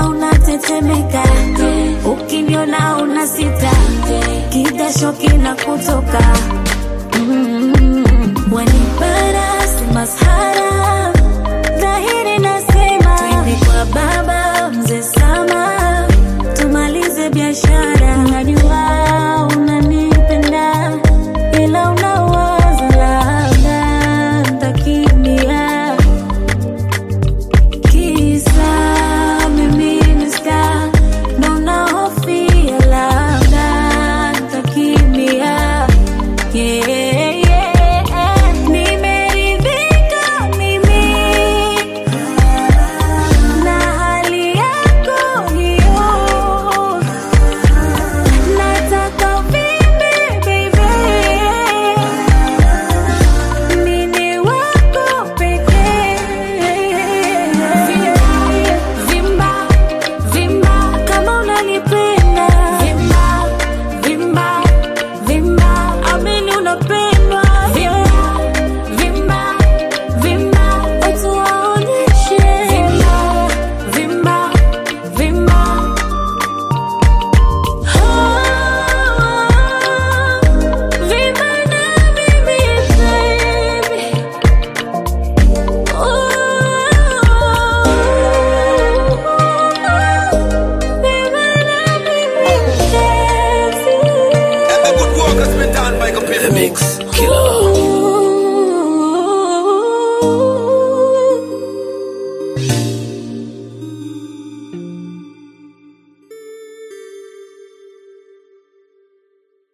Ukiniona unatetemeka, ukiniona una sita, kidasho kinakutoka mm. Wanipara si masahara, dhahiri nasema twende kwa baba mzee Sama, tumalize biashara. Najua unanipenda ila unawaza labda ntakimbia kisa mimi ni star, ndo nahofia labda ntakimbia. Yeah, yeah. Nimeridhika mimi na hali yako hiyo, nataka uvimbe baby, mimi wako pekee. Vimba, vimba kama unanipenda. Vimba, vimba, vimba, amini unapendwa. Vimba, vimba, vimba, watu waonyeshe. Vimba, vimba, vimba. Oh, vimba na mimi baby. The good work has been done by computer mix. Killer.